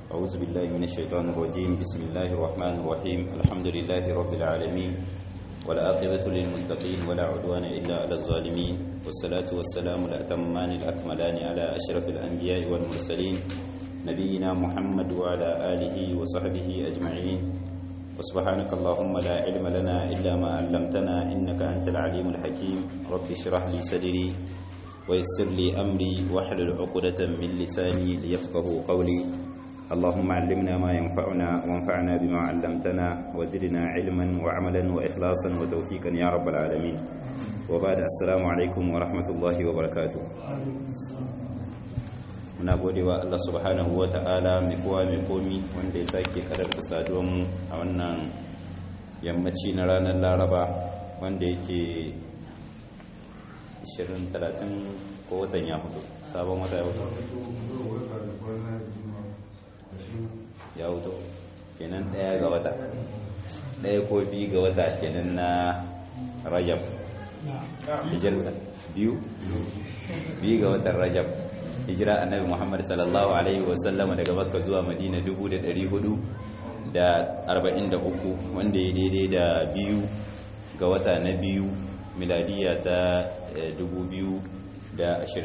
أعوذ بالله من الشيطان الرجيم بسم الله الرحمن الرحيم الحمد لله رب العالمين والعاقبة للمتقين ولا عدوان إلا على الظالمين والصلاة والسلام الأتمان الأكملان على أشرف الأنبياء والمرسلين نبينا محمد وعلى آله وصحبه أجمعين وسبحانك اللهم لا علم لنا إلا ما علمتنا إنك أنت العليم الحكيم رب اشرح لي صدري ويسر لي أمري واحلل عقدة من لساني ليفقه قولي اللهم علمنا ما ينفعنا وانفعنا بما علمتنا وزدنا علما وعملا وإخلاصا وتوفيقا يا رب العالمين وبعد السلام عليكم ورحمة الله وبركاته muna godewa Allah subhanahu wa ta'ala mai kowa mai komi wanda ya sake karanta saduwanmu a wannan yammaci na ranar laraba wanda yake 20-30 ko watan ya fito sabon wata ya fito ya fito kenan daya ga wata daya ko biyu ga wata kenan na rajab hijira biyu biyu ga watan rajab hijira annabi muhammad sallallahu alaihi wasallama daga makka zuwa madina 443 wanda ya daidai da biyu ga wata na biyu miladiya ta 2022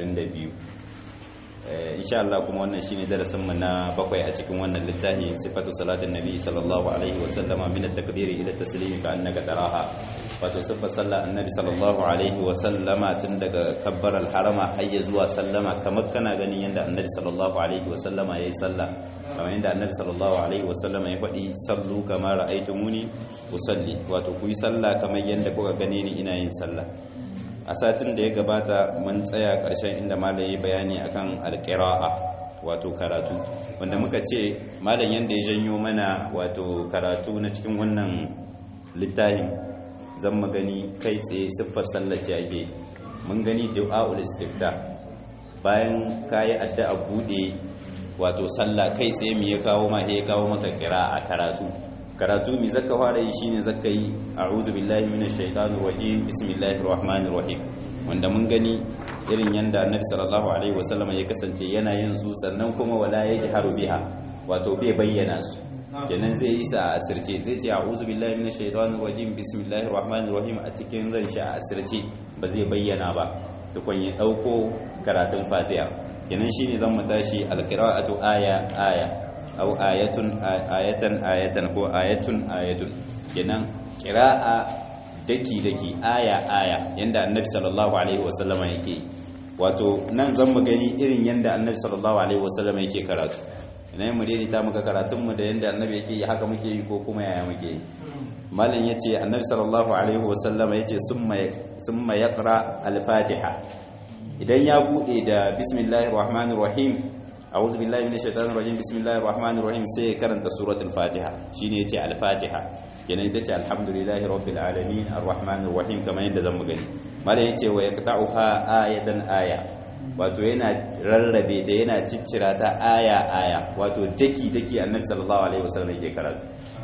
insha Allah kuma wannan shine darasin mu na bakwai a cikin wannan littafi sifatu salatin nabi sallallahu alaihi wasallama min at-takbiri ila at-taslimi ka annaka taraha wato sifar sallar annabi sallallahu alaihi wasallama tun daga kabbar al-harama har zuwa sallama kamar kana ganin yanda annabi sallallahu alaihi wasallama yayi sallah kamar yanda annabi sallallahu alaihi wasallama ya faɗi sallu kama ra'aytumuni usalli wato ku yi sallah kamar yanda kuka gane ni ina yin sallah a satin da ya gabata mun tsaya ƙarshen inda malam ya bayani akan alƙira'a wato karatu wanda muka ce malam yanda ya janyo mana wato karatu na cikin wannan littafin zan magani kai tsaye siffar sallace ake mun gani du'a'ul istifta bayan kayi addu'a bude wato sallah kai tsaye me ya kawo ma ya kawo maka qira'a karatu karatu mi zaka fara yi shine zaka yi a'udhu billahi minash shaitanir rajim bismillahir rahmanir rahim wanda mun gani irin yanda annabi sallallahu alaihi wasallam ya kasance yana yin su sannan kuma wala yajharu biha wato bai bayyana su kenan zai yi sa a asirce zai ce a'udhu billahi minash shaitanir rajim bismillahir rahmanir rahim a cikin ran shi a asirce ba zai bayyana ba tukun ya dauko karatun fatiha kenan shine zan mu tashi alqira'atu aya aya au ayatun ayatan ayatan ko ayatun ayatun kenan qira'a daki daki aya aya yanda annabi sallallahu alaihi wasallama yake wato nan zan mu gani irin yanda annabi sallallahu alaihi wasallama yake karatu ina mu daidaita muka karatun mu da yanda annabi yake yi haka muke yi ko kuma yaya muke yi malam yace annabi sallallahu alaihi wasallama yace summa summa yaqra al-fatiha idan ya bude da bismillahir rahmanir rahim a'udhu billahi minash shaitanir rajim bismillahir rahmanir rahim sai karanta suratul fatiha shine yace al-fatiha kenan ita ce alhamdulillahi rabbil alamin arrahmanir rahim kamar yadda zamu gani malam yace wa yaqta'uha ayatan aya wato yana rarrabe da yana ciccira ta aya aya wato daki daki annabi sallallahu alaihi wasallam yake karatu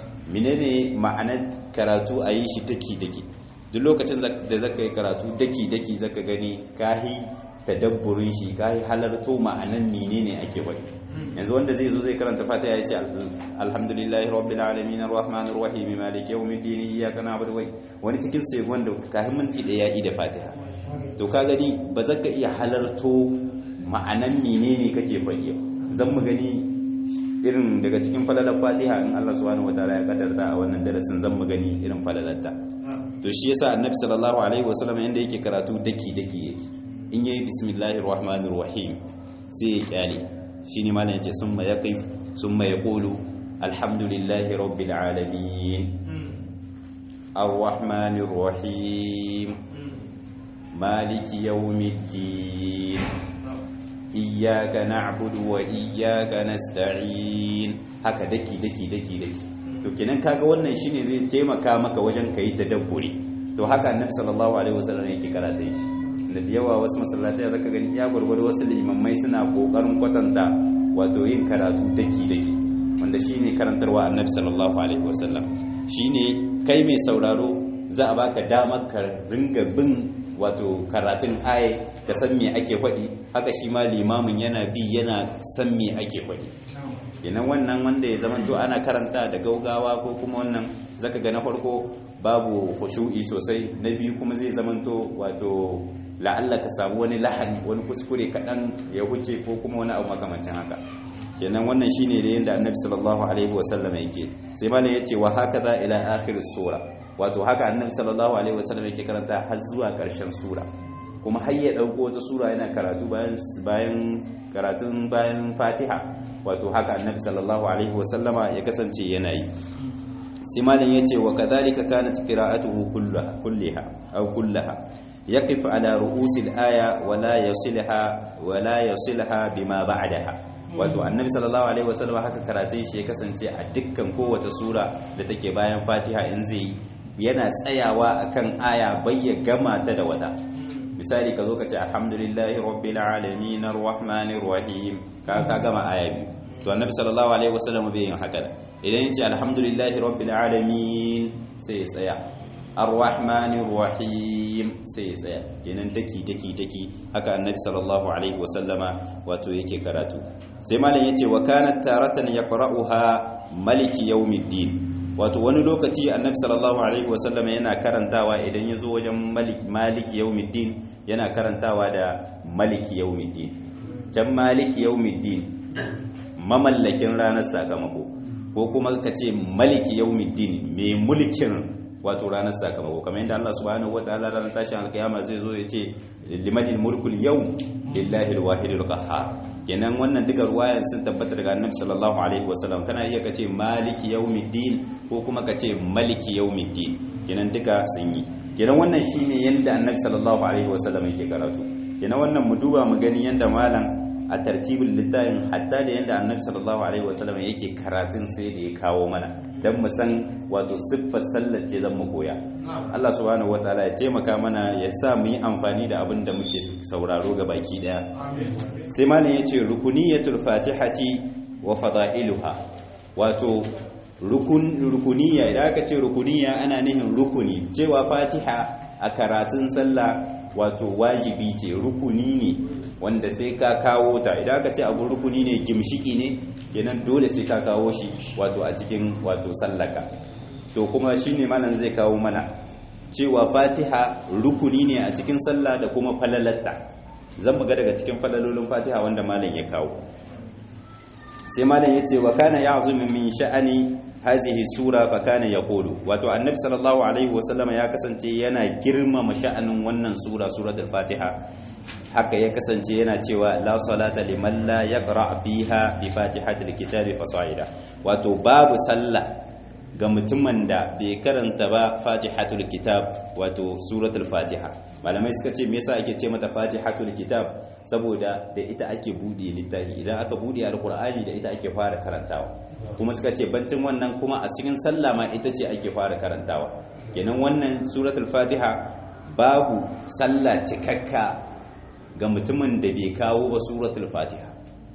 menene ma'anar karatu a yi shi daki daki duk lokacin da zaka yi karatu daki daki zaka gani kahi tadabburin shi kahi halarto ma'anan menene ake wani yanzu wanda zai zo zai karanta fatiha ya ce alhamdulillahi rabbil alamin arrahmanir rahim maliki yawmiddin iyyaka na'budu wa wani cikin sai wanda kahin minti da ya yi da fatiha to ka gani ba za ka iya halarto ma'anan menene kake faɗi zan mu gani irin daga cikin falalar fatiha in Allah subhanahu wataala ya kaddarta a wannan darasin zan mu gani irin falalarta to shi yasa annabi sallallahu alaihi wasallam yanda yake karatu daki daki yake in yayi bismillahir rahmanir rahim sai ya kyale shine malam yace summa yaqif summa yaqulu alhamdulillahi rabbil alamin arrahmanir rahim maliki yawmiddin iyyaka na'budu wa iyyaka nasta'in haka daki daki daki daki to kenan kaga wannan shine zai taimaka maka wajen kai tadabburi to haka annabi sallallahu alaihi wasallam yake karata shi da yawa wasu masallatai zaka gani ya gurgurdu wasu limammai suna kokarin kwatanta wato yin karatu daki daki wanda shine karantarwa annabi sallallahu alaihi wasallam shine kai mai sauraro za a baka damar ka ringa bin wato karatun aya ka san me ake faɗi haka shi ma limamin yana bi yana san me ake faɗi kenan wannan wanda ya zama to ana karanta da gaugawa ko kuma wannan zaka ga na farko babu khushu'i sosai na biyu kuma zai zama to wato la'alla ka samu wani lahani wani kuskure kaɗan ya huce ko kuma wani abu makamancin haka kenan wannan shine da yanda annabi sallallahu alaihi wasallam yake sai malam yace wa hakaza ila akhir sura wato haka annabi sallallahu alaihi wasallam yake karanta har zuwa karshen sura kuma har ya dauko wata sura yana karatu bayan bayan karatun bayan Fatiha wato haka annabi sallallahu alaihi wasallama ya kasance yana yi sai malam yace wa kadhalika kanat qira'atuhu kullaha kulliha aw kullaha يقف على رؤوس الآية ولا يصلها ولا يصلها بما بعدها wato annabi sallallahu alaihi wasallam haka karatun shi ya kasance a dukkan kowace sura da take bayan fatiha in zai yana tsayawa akan aya bai ya gama ta da wata misali ka zo ka ce alhamdulillahi rabbil alamin arrahmanir rahim ka ka gama aya biyu to annabi sallallahu alaihi wasallam bai yin haka idan ya ce alhamdulillahi rabbil alamin sai ya tsaya arrahmanir rahim sai ya tsaya kenan taki taki taki haka annabi sallallahu alaihi wasallama wato yake karatu sai malam yace wa kanat taratan yaqra'uha maliki yawmiddin wato wani lokaci annabi sallallahu alaihi wasallama yana karantawa idan yazo wajen maliki maliki yawmiddin yana karantawa da maliki yawmiddin jan maliki yawmiddin mamallakin ranar sakamako ko kuma kace maliki yawmiddin mai mulkin wato ranar sakamako kamar yadda Allah subhanahu wataala ranar tashin alkiyama zai zo ya ce limanil mulkul yawm lillahi alwahidul qahhar kenan wannan duka ruwayan sun tabbata daga annabi sallallahu alaihi wasallam kana iya kace maliki yawmiddin ko kuma kace maliki yawmiddin kenan duka sun yi kenan wannan shine yanda annabi sallallahu alaihi wasallam yake karatu kenan wannan mu duba mu gani yanda malam a tartibin littafin hatta da yanda annabi sallallahu alaihi wasallam yake karatun sai da ya kawo mana dan mu san wato siffar sallar ce zan mu koya Allah subhanahu wataala ya taimaka mana ya sa mu yi amfani da abin da muke sauraro ga baki daya sai malam yace rukuniyatul fatihati wa fada'iluha wato rukun rukuniya idan aka ce rukuniya ana nihin rukuni cewa fatiha a karatun sallah wato wajibi ce rukuni ne wanda sai ka kawo ta idan aka ce abu rukuni ne gimshiki ne kenan dole sai ka kawo shi wato a cikin wato sallaka to kuma shine malam zai kawo mana cewa fatiha rukuni ne a cikin sallah da kuma falalatta zan ga daga cikin falalolin fatiha wanda malam ya kawo sai malam ya ce wa kana ya'zumu min sha'ani hazihi sura fa kana yaqulu wato annabi sallallahu alaihi wasallama ya kasance yana girmama sha'anin wannan sura suratul fatiha haka ya kasance yana cewa la salata liman la yaqra fiha bi fatihatil kitabi fasaida wato babu sallah ga mutumin da bai karanta ba fatihatul kitab wato suratul fatiha malamai suka ce me yasa ake ce mata fatihatul kitab saboda da ita ake bude littafi idan aka bude alqur'ani da ita ake fara karantawa kuma suka ce bancin wannan kuma a cikin sallah ma ita ce ake fara karantawa kenan wannan suratul fatiha babu sallah cikakka ga mutumin da bai kawo ba suratul fatiha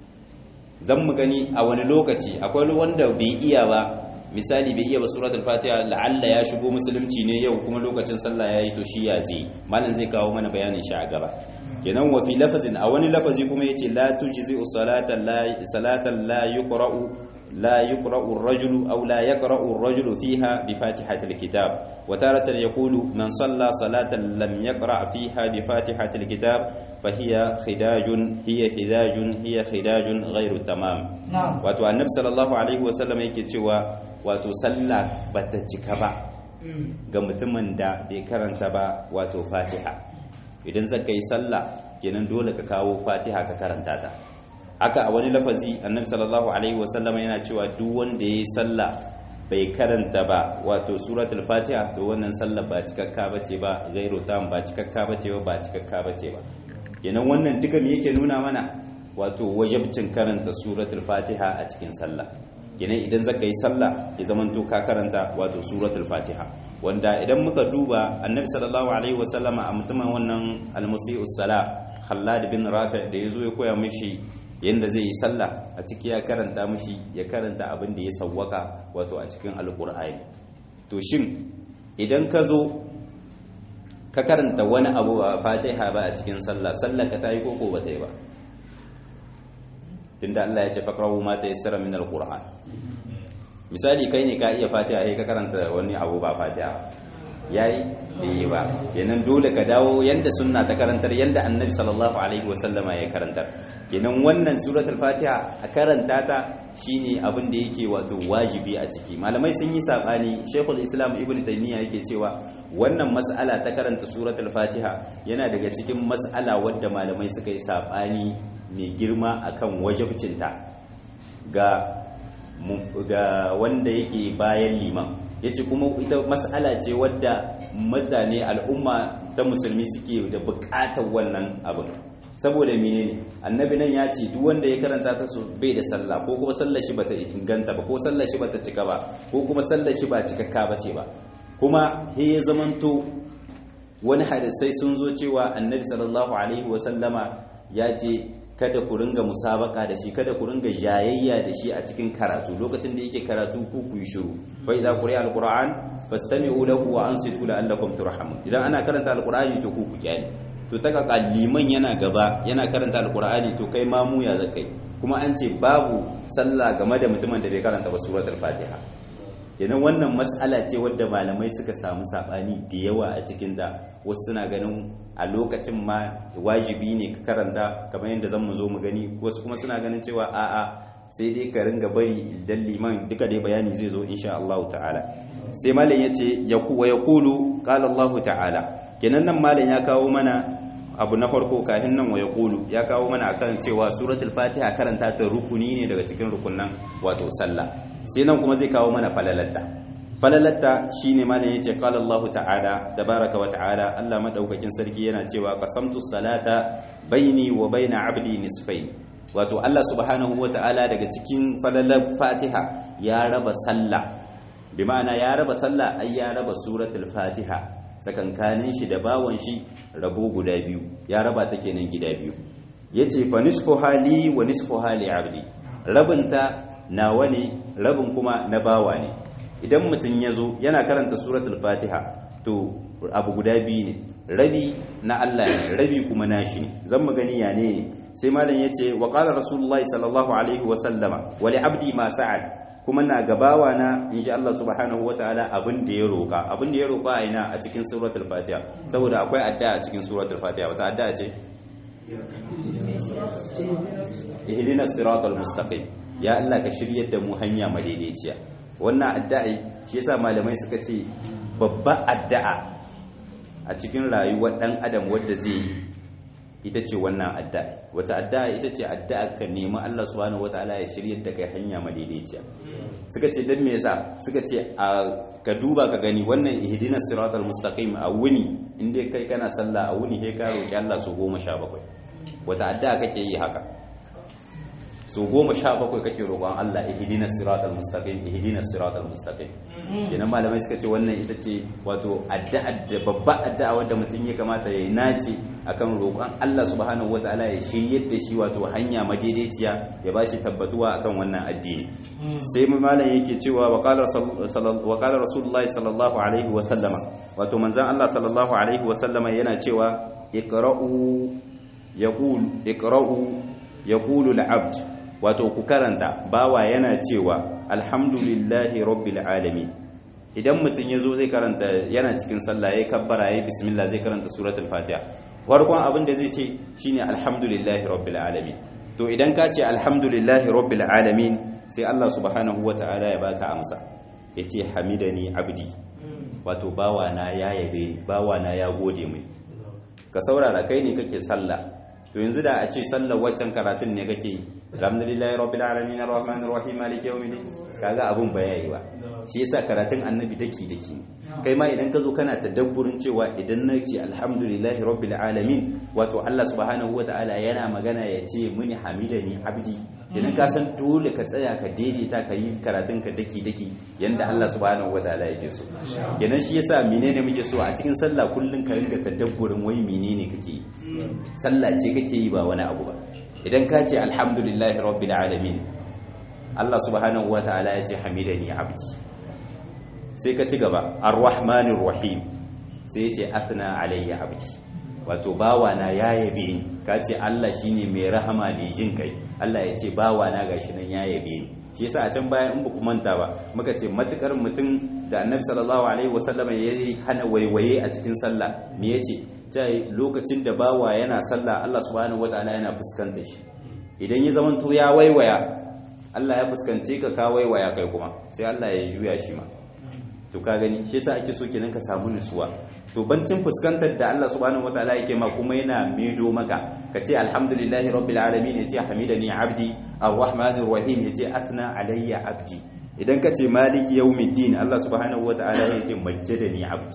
zan mu gani a wani lokaci akwai wanda bai iya ba misali bai iya ba suratul fatiha la'alla ya shigo musulunci ne yau kuma lokacin sallah yayi to shi ya zai malam zai kawo mana bayanin shi a gaba kenan wa fi lafazin a wani lafazi kuma yace la tujzi salatan la salatan la yuqra'u لا يقرأ الرجل أو لا يقرأ الرجل فيها بفاتحة الكتاب وتارة يقول من صلى صلاة لم يقرأ فيها بفاتحة الكتاب فهي خداج هي خداج هي خداج غير تمام نعم wato annabi sallallahu alaihi wasallam yake cewa wato sallah bata cika ba ga mutumin da bai karanta ba wato fatiha idan zaka yi sallah kenan dole ka kawo fatiha ka karanta ta haka a wani lafazi annabi sallallahu alaihi wasallam yana cewa duk wanda yayi sallah bai karanta ba wato suratul fatiha to wannan sallah ba cikakka bace ba gairu tam ba cikakka bace ba ba cikakka bace ba kenan wannan duka me yake nuna mana wato wajibcin karanta suratul fatiha a cikin sallah kenan idan zaka yi sallah ya zaman to ka karanta wato suratul fatiha wanda idan muka duba annabi sallallahu alaihi wasallama a mutumin wannan almusi'us sala Khallad bin Rafi' da yazo ya koya mishi yadda zai yi sallah a ciki ya karanta mashi ya karanta abin da ya sawwaka wato a cikin alkur'ani to shin idan ka zo ka karanta wani abu ba fatiha ba a cikin sallah sallah ka tayi koko ba ta yi ba tunda Allah ya ce faqrahu ma tayassara min alquran misali kai ne ka iya fatiha sai ka karanta wani abu ba fatiha yayi bai ba kenan dole ka dawo yanda sunna ta karantar yanda annabi sallallahu alaihi wasallama ya karantar kenan wannan suratul fatiha a karanta ta shine abin da yake wato wajibi a ciki malamai sun yi sabani shaykhul islam ibn taymiya yake cewa wannan mas'ala ta karanta suratul fatiha yana daga cikin mas'ala wadda malamai suka yi sabani mai girma akan wajibcinta ga ga wanda yake bayan liman yace kuma ita mas'ala ce wadda mutane al'umma ta musulmi suke da bukatar wannan abin saboda menene annabi nan ya ce duk wanda ya karanta ta su bai da sallah ko kuma sallar shi bata inganta ba ko sallar shi bata cika ba ko kuma sallar shi ba cikakka bace ba kuma he ya zamanto wani hadisai sun zo cewa annabi sallallahu alaihi wa sallama ya ce kada ku ringa musabaka da shi kada ku ringa jayayya da shi a cikin karatu lokacin da yake karatu ku ku yi shiru fa idza quri'a alquran fastami'u lahu wa ansitu la'allakum turhamun idan ana karanta alqur'ani to ku ku kyale to ta kaka liman yana gaba yana karanta alqur'ani to kai ma mu ya zakai kuma an ce babu sallah game da mutumin da bai karanta ba suratul fatiha kenan wannan mas'ala ce wadda malamai suka samu sabani da yawa a cikin ta wasu suna ganin a lokacin ma wajibi ne ka karanta kamar yadda zan mu zo mu gani wasu kuma suna ganin cewa a'a sai dai ka ringa bari idan liman duka dai bayani zai zo insha Allah ta'ala sai malam yace yaku wa yaqulu qala Allah ta'ala kenan nan malam ya kawo mana abu na farko kafin nan wa yaqulu ya kawo mana akan cewa suratul fatiha karanta ta rukuni ne daga cikin rukunnan wato sallah sai nan kuma zai kawo mana falalatta falalatta shine malam yace qala Allah ta'ala tabaraka wa ta'ala Allah madaukakin sarki yana cewa qasamtu salata baini wa baina abdi nisfain wato Allah subhanahu wa ta'ala daga cikin falalar Fatiha ya raba sallah bi ma'ana ya raba sallah ai ya raba suratul Fatiha sakankanin shi da bawon shi rabo guda biyu ya raba ta kenan gida biyu yace fa nisfu hali wa nisfu hali abdi rabinta nawa ne rabin kuma na bawa ne idan mutum ya zo yana karanta suratul fatiha to abu guda biyu ne rabi na Allah ne rabi kuma nashi ne zan mu gani ya ne sai malam yace wa qala rasulullahi sallallahu alaihi wa sallama wa li abdi ma sa'al kuma na gabawa na inji Allah subhanahu wa ta'ala abin da ya roka abin da ya roka a ina a cikin suratul fatiha saboda akwai addu'a a cikin suratul fatiha wata addu'a ce ihdinas siratal mustaqim ya Allah ka shiryar da mu hanya madaidaiciya wannan addu'a shi yasa malamai suka ce babba addu'a a cikin rayuwar dan adam wanda zai yi ita ce wannan addu'a wata addu'a ita ce addu'a ka nemi Allah subhanahu wataala ya shiryar da kai hanya madaidaiciya suka ce dan me yasa suka ce a ka duba ka gani wannan ihdinas siratal mustaqim a wuni inda kai kana sallah a wuni sai ka roki Allah su 17 wata addu'a kake yi haka so goma sha bakwai kake roƙon Allah ihdina siratal mustaqim ihdina siratal mustaqim kenan malamai suka ce wannan ita ce wato addu'a da babba addu'a wanda mutum ya kamata ya nace akan roƙon Allah subhanahu wataala ya shiryar da shi wato hanya madaidaiciya ya bashi tabbatuwa akan wannan addini sai malam yake cewa wa qala wa qala rasulullahi sallallahu alaihi wa sallama wato manzon Allah sallallahu alaihi wa sallama yana cewa iqra'u yaqul iqra'u yaqulu al-abd wato ku karanta bawa yana cewa alhamdulillahi rabbil alamin idan mutum ya zo zai karanta yana cikin sallah ya kabbara ya bismillah zai karanta suratul fatiha farkon abin da zai ce shine alhamdulillahi rabbil alamin to idan ka ce alhamdulillahi rabbil alamin sai Allah subhanahu wata'ala ya baka amsa yace hamidani abdi wato bawa na ya yabe ni bawa na ya gode mai ka saurara kai ne kake sallah to yanzu da a ce sallar waccan karatun ne kake yi alhamdulillahi rabbil alamin arrahmanir rahim maliki yawmiddin kaga abun ba yayi ba shi yasa karatun annabi daki daki kai ma idan ka zo kana tadabburin cewa idan na ce alhamdulillahi rabbil alamin wato Allah subhanahu wataala yana magana ya ce muni hamidani abdi idan ka san dole ka tsaya ka daidaita ka yi karatun ka daki daki yanda Allah subhanahu wataala yake so kenan shi yasa menene muke so a cikin sallah kullun ka ringa tadabburin wai menene kake yi sallah ce kake yi ba wani abu ba idan ka ce alhamdulillahi rabbil alamin Allah subhanahu wataala ya ce hamidani abdi sai ka ci gaba arrahmanir rahim sai yace athna alayya abdi wato bawana ya yabe ni ka ce Allah shine mai rahama da jin kai Allah ya ce bawana gashi nan ya yabe ni shi yasa a can baya in ba ku manta ba muka ce matukar mutum da annabi sallallahu alaihi wasallam ya hana waiwaye a cikin sallah me yace ta lokacin da bawa yana sallah Allah subhanahu wataala yana fuskantar shi idan ya zamanto ya waiwaya Allah ya fuskance ka ka waiwaya kai kuma sai Allah ya juya shi ma to ka gani shi yasa ake so kenan ka samu nutsuwa to bancin fuskantar da Allah subhanahu wataala yake ma kuma yana medo maka ka ce alhamdulillahi rabbil alamin yace hamidani abdi arrahmanir rahim yace asna alayya abdi idan ka ce maliki yawmiddin Allah subhanahu wataala yace majjadani abdi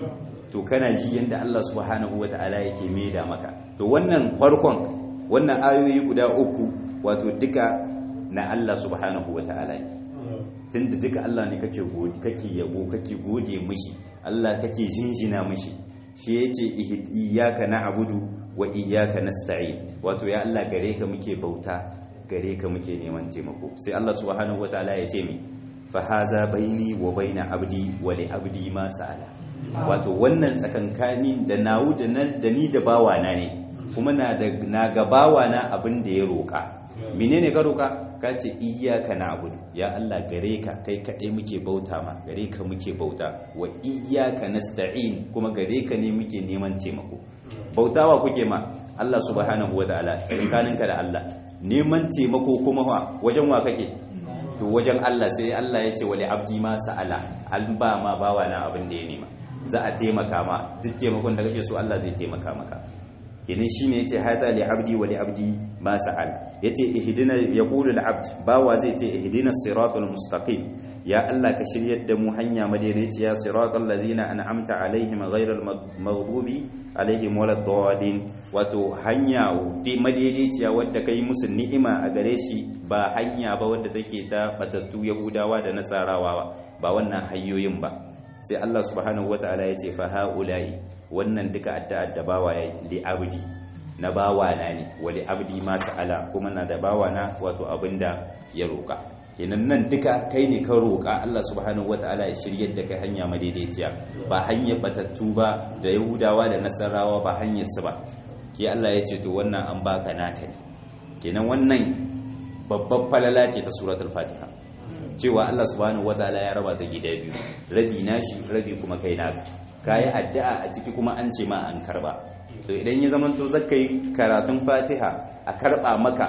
to kana ji yanda Allah subhanahu wataala yake meda maka to wannan farkon wannan ayoyi guda uku wato duka na Allah subhanahu wataala ne tunda duka Allah ne kake kake yabo kake gode mishi Allah kake jinjina mishi shi yace iyyaka na'budu wa iyyaka nasta'in wato ya Allah gare ka muke bauta gare ka muke neman taimako sai Allah subhanahu wataala ya ce mi fa haza baini wa baina abdi wa li abdi ma sa'ala wato wannan tsakankani da nawu da da ni da bawana ne kuma na da na ga bawana abin da ya roka menene ka roka ka ce iyyaka na'budu ya Allah gare ka kai kaɗai muke bauta ma gare ka muke bauta wa iyyaka nasta'in kuma gare ka ne muke neman taimako bautawa kuke ma Allah subhanahu wataala tsakaninka da Allah neman taimako kuma wa wajen wa kake to wajen Allah sai Allah ya ce wali abdi ma sa'ala an ba ma bawa na abin da ya nema za a taimaka ma duk taimakon da kake so Allah zai taimaka maka kenan shine yace hada li abdi wa li abdi ma sa'al yace ihdina yaqulu al abd bawa zai ce ihdina siratal mustaqim ya Allah ka shiryar da mu hanya madaidaiciya siratal ladina an'amta alaihim ghairal maghdubi alaihim waladdallin wato hanya madaidaiciya wadda kai musu ni'ima a gare shi ba hanya ba wadda take ta batattu yahudawa da nasarawa ba wannan hanyoyin ba sai Allah subhanahu wataala yace fa haula'i wannan duka addu'ar da bawa ya li abdi na bawa na ne wa li abdi ma sa'ala kuma na da bawa na wato abinda ya roka kenan nan duka kai ne ka roka Allah subhanahu wataala ya shiryar da kai hanya madaidaiciya ba hanyar batattu ba da yahudawa da nasarawa ba hanyar su ba ke Allah ya ce to wannan an baka naka ne kenan wannan babbar falala ce ta suratul fatiha cewa Allah subhanahu wataala ya raba ta gida biyu rabi nashi rabi kuma kai naka kayi addu'a a ciki kuma an ce ma an karba to idan ya zama to zaka yi karatun fatiha a karba maka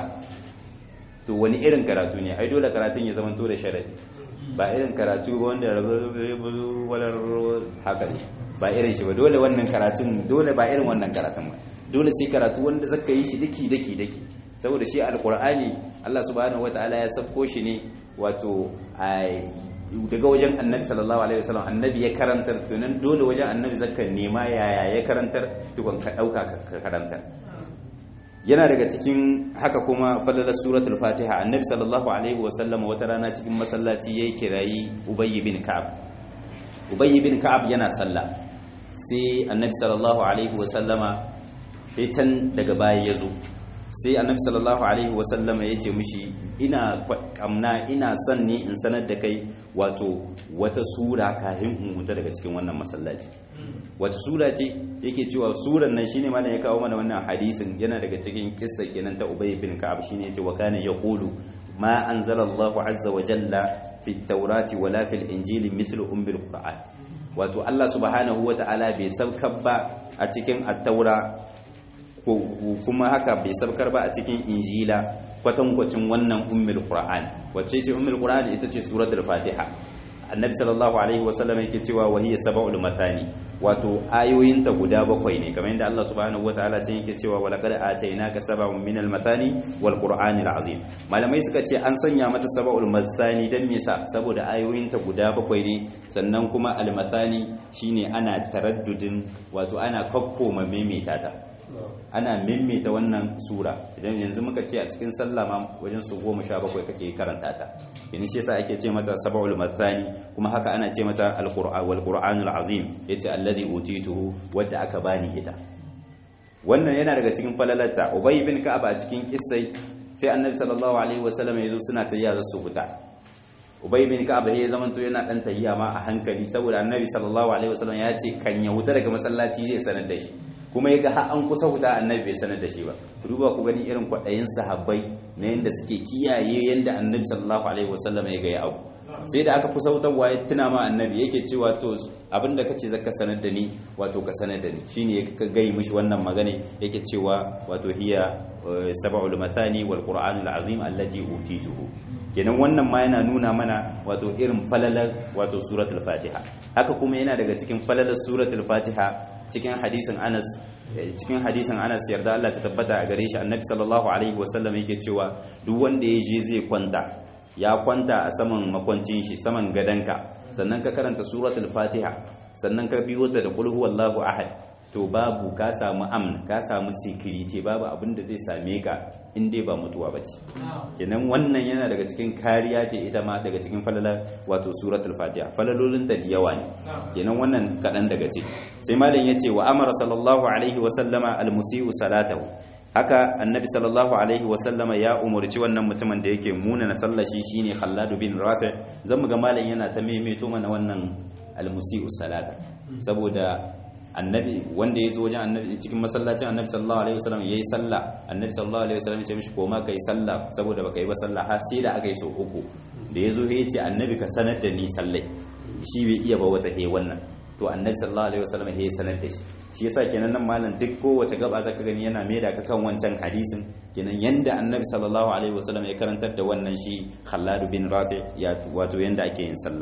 to wani irin karatu ne ai dole karatun ya zama to da sharadi ba irin karatu wanda walar haka ne ba irin shi ba dole wannan karatun dole ba irin wannan karatun ba dole sai karatu wanda zaka yi shi daki daki daki saboda shi alqur'ani Allah subhanahu wataala ya safko shi ne wato daga wajen annabi sallallahu alaihi wasallam annabi ya karantar tunan dole wajen annabi zaka nema yaya ya karantar tukun ka dauka ka karantar yana daga cikin haka kuma fallalar suratul fatiha annabi sallallahu alaihi wasallam wata rana cikin masallaci yayi kirayi ubay bin ka'ab ubay bin ka'ab yana sallah sai annabi sallallahu alaihi wasallama sai can daga baya yazo sai annabi sallallahu alaihi wasallama ya ce mishi ina kamna ina son ne in sanar da kai wato wata sura kahin in huta daga cikin wannan masallaci wata sura ce yake cewa suran nan shine malam ya kawo mana wannan hadisin yana daga cikin kissa kenan ta Ubay bin Ka'ab shine yace wa kana yaqulu ma anzala Allah azza wa jalla fi at-taurati wala fil injili mithlu ummil qur'an wato Allah subhanahu wa ta'ala bai saukar ba a cikin at-taura kuma haka bai sabkar ba a cikin injila kwatankwacin wannan ummul qur'an wacce ce ummul qur'an ita ce suratul fatiha annabi sallallahu alaihi wasallam yake cewa wahiya sab'ul mathani wato ayoyinta guda bakwai ne kamar yadda Allah subhanahu wataala can yake cewa walaqad atainaka sab'un minal mathani wal qur'anil azim malamai suka ce an sanya mata sab'ul mathani dan me sa saboda ayoyinta guda bakwai ne sannan kuma al mathani shine ana taraddudin wato ana kokkoma maimaita ta ana maimaita wannan sura idan yanzu muka ce a cikin sallah ma wajen su goma sha bakwai kake karanta ta yana shi yasa ake ce mata sab'ul mathani kuma haka ana ce mata alqur'an wal qur'anul azim yace alladhi utituhu wadda aka bani ita wannan yana daga cikin falalarta ubay bin ka'ab a cikin kissai sai annabi sallallahu alaihi wasallam yazo suna tayya za su fita ubay bin ka'ab ya zaman to yana dan tahiya ma a hankali saboda annabi sallallahu alaihi wasallam ya ce kan ya huta daga masallaci zai sanar da shi kuma yaga har an kusa huta annabi bai sanar da shi ba ku duba ku gani irin kwaɗayin sahabbai na yanda suke kiyaye yanda annabi sallallahu alaihi wasallam ya ga ya abu sai da aka kusa wutarwa ya tuna ma annabi yake cewa to abinda kace zaka sanar da ni wato ka sanar da ni shine ya ka gai mishi wannan magana yake cewa wato hiya sab'ul mathani wal qur'anul azim allati utituhu kenan wannan ma yana nuna mana wato irin falalar wato suratul fatiha haka kuma yana daga cikin falalar suratul fatiha cikin hadisin Anas cikin hadisin Anas yarda Allah ta tabbata a gare shi annabi sallallahu alaihi wasallam yake cewa duk wanda ya je zai kwanta ya kwanta a saman makwancin shi saman gadanka sannan ka karanta suratul fatiha sannan ka biyo ta da qul huwallahu ahad to babu ka samu amn ka samu security babu abin da zai same ka in dai ba mutuwa bace kenan wannan yana daga cikin kariya ce ita ma daga cikin falala wato suratul fatiha falalolin ta da yawa ne kenan wannan kadan daga ciki sai malam yace wa amara sallallahu alaihi wa sallama al musii'u salatahu haka annabi sallallahu alaihi wasallama ya umarci wannan mutumin da yake muna na sallashi shine khalladu bin rafi zan ga malam yana ta maimaito mana wannan almusi'u salata saboda annabi wanda ya zo wajen annabi cikin masallacin annabi sallallahu alaihi wasallam yayi sallah annabi sallallahu alaihi wasallam ya ce mishi koma kai sallah saboda baka yi ba sallah har sai da aka yi so uku da ya zo ya ce annabi ka sanar da ni sallai shi bai iya ba wata he wannan to annabi sallallahu alaihi wasallam ya sanar da shi shi yasa kenan nan malam duk kowace gaba zaka gani yana maida ka kan wancan hadisin kenan yanda annabi sallallahu alaihi wasallam ya karantar da wannan shi Khallad bin Rafi ya wato yanda ake yin sallah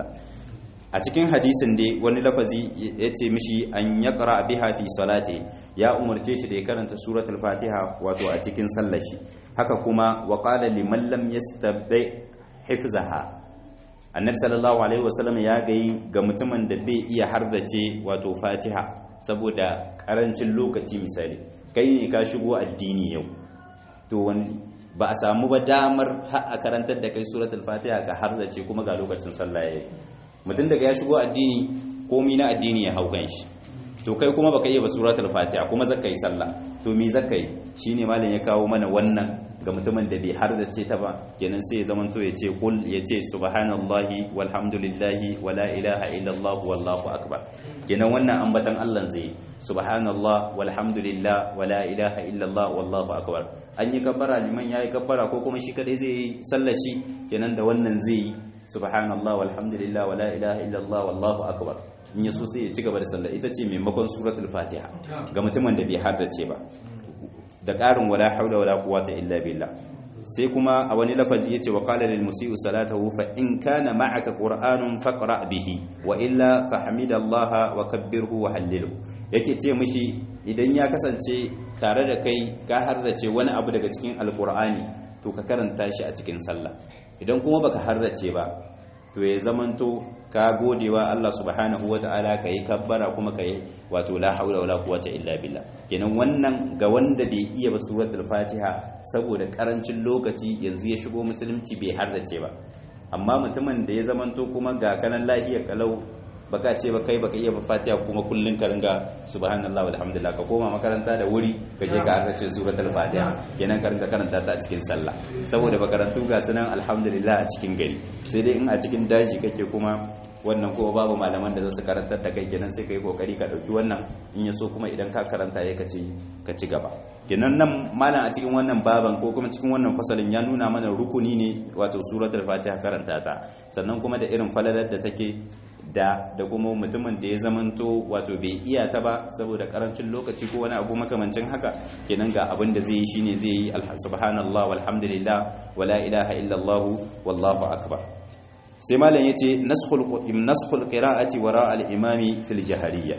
a cikin hadisin dai wani lafazi ya ce mishi an ya ƙara biha fi salati ya umarce shi da ya karanta suratul fatiha wato a cikin sallar shi haka kuma wa qala liman lam yastabdi hifzaha annabi sallallahu alaihi wasallam ya gayi ga mutumin da bai iya hardace wato fatiha saboda karancin lokaci misali kai ne ka shigo addini yau to wani ba a samu ba damar har a karantar da kai suratul fatiha ka hardace kuma ga lokacin sallah yayi mutum daga ya shigo addini komi na addini ya hau shi to kai kuma baka iya ba suratul fatiha kuma zaka yi sallah to me zaka yi shine malam ya kawo mana wannan ga mutumin da bai har da ce ta ba kenan sai ya zamanto ya ce kul ya ce subhanallahi walhamdulillahi wala ilaha illallah wallahu akbar kenan wannan ambatan Allah zai subhanallah walhamdulillah wala ilaha illallah wallahu akbar an yi kabbara liman yayi kabbara ko kuma shi kadai zai yi sallar shi kenan da wannan zai yi subhanallah walhamdulillah wala ilaha illallah wallahu akbar in yaso sai ya ci gaba da sallah ita ce maimakon suratul fatiha ga mutumin da bai haddace ba da ƙarin wala haula wala quwwata illa billah sai kuma a wani lafazi yace wa qala lil musii'u salatahu fa in kana ma'aka qur'anun faqra bihi wa illa fahmidallaha wa kabbirhu wa hallilhu yake ce mishi idan ya kasance tare da kai ka hardace wani abu daga cikin alqur'ani to ka karanta shi a cikin sallah idan kuma baka hardace ba to ya zamanto ka godewa Allah subhanahu wata'ala ka yi kabbara kuma ka yi wato la haula wala quwwata illa billah kenan wannan ga wanda bai iya ba suratul fatiha saboda karancin lokaci yanzu ya shigo musulunci bai hardace ba amma mutumin da ya zamanto kuma ga kanan lafiya kalau baka ce ba kai baka iya ba fatiha kuma kullun ka ringa subhanallah walhamdulillah ka koma makaranta da wuri ka je ka harrace suratul fatiha kenan ka ringa karanta ta a cikin sallah saboda makarantu ga sunan alhamdulillah a cikin gari sai dai in a cikin daji kake kuma wannan kuma babu malaman da za su karantar da kai kenan sai ka yi kokari ka dauki wannan in ya so kuma idan ka karanta ya kaci ka ci gaba kenan nan malam a cikin wannan baban ko kuma cikin wannan fasalin ya nuna mana rukuni ne wato suratul fatiha karanta ta sannan kuma da irin falalar da take da da kuma mutumin da ya zamanto wato bai iya ta ba saboda karancin lokaci ko wani abu makamancin haka kenan ga abin da zai yi shine zai yi subhanallah walhamdulillah wala ilaha illallah wallahu akbar sai malam yace naskhul naskhul qira'ati wara al-imami fil jahariyya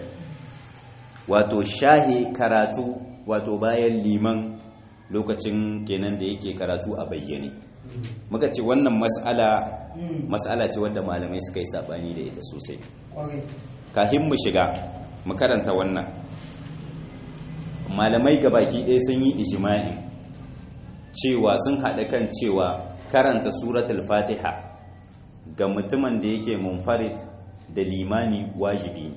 wato shahi karatu wato bayan liman lokacin kenan da yake karatu a bayyane muka ce wannan mas'ala mas'ala ce wadda malamai suka yi sabani da ita sosai kafin mu shiga mu karanta wannan malamai gabaki ɗaya sun yi ijma'i cewa sun haɗa kan cewa karanta suratul fatiha ga mutumin da yake munfarid da limani wajibi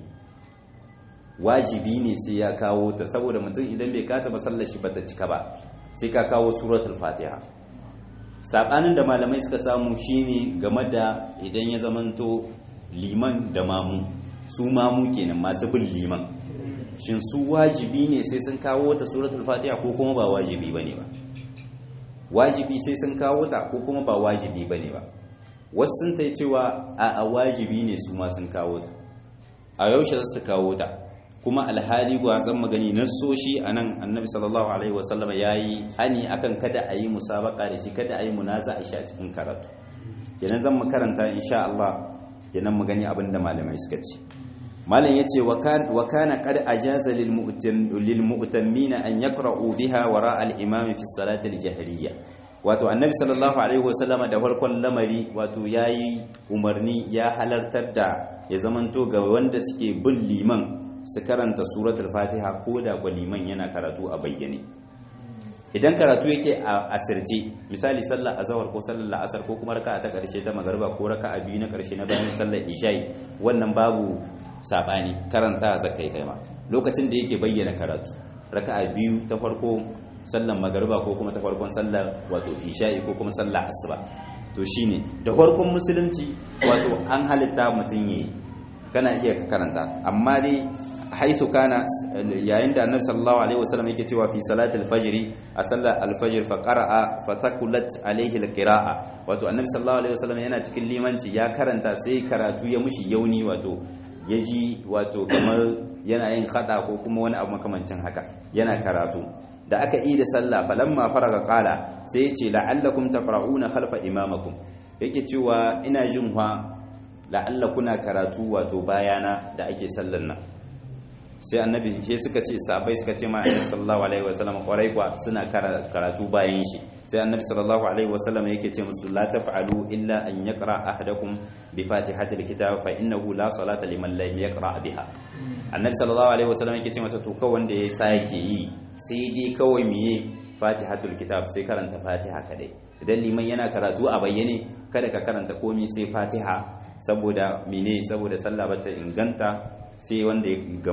wajibi ne sai ya kawo ta saboda mutum idan bai kata ba sallar shi bata cika ba sai ka kawo suratul fatiha sabanin da malamai suka samu shine game da idan ya zamanto liman da mamu su mamu kenan masu bin liman shin su wajibi ne sai sun kawo ta suratul fatiha ko kuma ba wajibi bane ba wajibi sai sun kawo ta ko kuma ba wajibi bane ba wasu sun ta cewa a wajibi ne su ma sun kawo ta a yaushe za su kawo ta kuma alhali gwa zan magani nassoshi a nan annabi sallallahu alaihi wasallama ya yi hani akan kada a yi musabaka da shi kada a yi munaza a sha cikin karatu kenan zan makaranta insha Allah kenan mu gani abinda malamai suka ce malam yace wa kana qad ajaza lil mu'tammina an yaqra'u biha wara al imam fi salati al jahriyya wato annabi sallallahu alaihi wasallama da farkon lamari wato yayi umarni ya halartar da ya zamanto ga wanda suke bin liman su karanta suratul fatiha ko da kwa liman yana karatu a bayyane idan karatu yake a asirce misali sallar azhar ko sallar la'asar ko kuma raka'a ta karshe ta magariba ko raka'a biyu na karshe na bayan sallar isha'i wannan babu sabani karanta zakai kai ma lokacin da yake bayyana karatu raka'a biyu ta farko sallar magariba ko kuma ta farkon sallar wato isha'i ko kuma sallar asuba to shine da farkon musulunci wato an halitta mutum yayi kana iya ka karanta amma dai haithu kana yayin da annabi sallallahu alaihi wasallam yake cewa fi salati al-fajr a sallar al-fajr fa qara'a fa thaqulat alaihi al-qira'a wato annabi sallallahu alaihi wasallam yana cikin limanci ya karanta sai karatu ya mushi yauni wato yaji wato kamar yana yin khada ko kuma wani abu makamancin haka yana karatu da aka yi da sallah falamma faraga qala sai ya ce la'allakum taqra'una khalfa imamakum yake cewa ina jin fa la'alla kuna karatu wato bayana da ake sallar nan sai annabi sai suka ce sahabbai suka ce ma annabi sallallahu alaihi wasallam kwarai kwa suna karatu bayan shi sai annabi sallallahu alaihi wasallam yake ce musu la taf'alu illa an yaqra ahadakum bi fatihatil kitab fa innahu la salata liman lam yaqra biha annabi sallallahu alaihi wasallam yake ce mata to kawai wanda ya sake yi sai dai kawai miye fatihatul kitab sai karanta fatiha kadai idan liman yana karatu a bayyane kada ka karanta komai sai fatiha saboda mene saboda sallah bata inganta sai wanda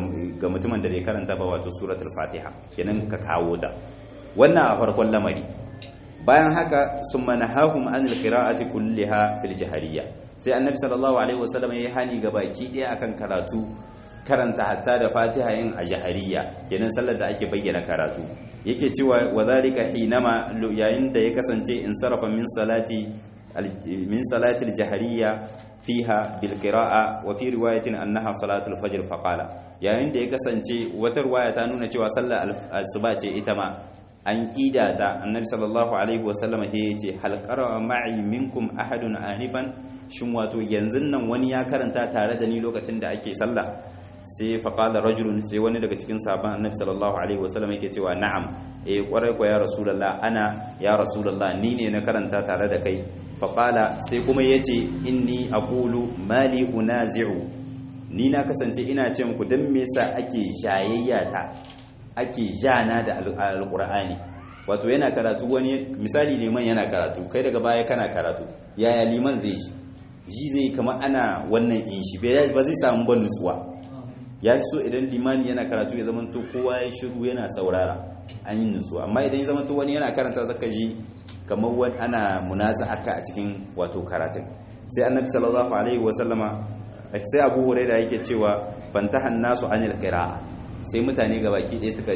ga mutumin da bai karanta ba wato suratul fatiha kenan ka kawo ta wannan a farkon lamari bayan haka summa nahahum anil qira'ati kulliha fil jahariyya sai annabi sallallahu alaihi wasallam yayi hani ga baki daya akan karatu karanta hatta da fatiha yin a jahariya kenan sallar da ake bayyana karatu yake cewa wa zalika hinama yayin da ya kasance in sarafa min salati min salati al-jahariyya fiha bil qira'a wa fi riwayatin annaha salatul fajr fa qala yayin da ya kasance wata riwaya ta nuna cewa sallar asuba ce ita ma an kida ta annabi sallallahu alaihi wa sallam he yace hal qara'a ma'i minkum ahadun anifan shin wato yanzu nan wani ya karanta tare da ni lokacin da ake sallah sai faƙalar rajulun sai wani daga cikin sabon annabi sallallahu alaihi wasallam yake cewa na'am eh kwarai ko ya rasulullah ana ya rasulullah ni ne na karanta tare da kai faƙala sai kuma yace inni aqulu mali unazi'u ni na kasance ina ce muku dan me yasa ake jayayya ta ake jana da alqur'ani wato yana karatu wani misali liman yana karatu kai daga baya kana karatu yaya liman zai ji ji zai kamar ana wannan in shi ba zai samu ban nutsuwa ya fi so idan limani yana karatu ya zama to kowa ya shiru yana saurara an yi nutsuwa amma idan ya zama to wani yana karanta zaka ji kamar wani ana munaza haka a cikin wato karatun sai annabi sallallahu alaihi wa sallama sai abu huraira yake cewa fantahan nasu anil qira'a sai mutane gabaki ɗaya suka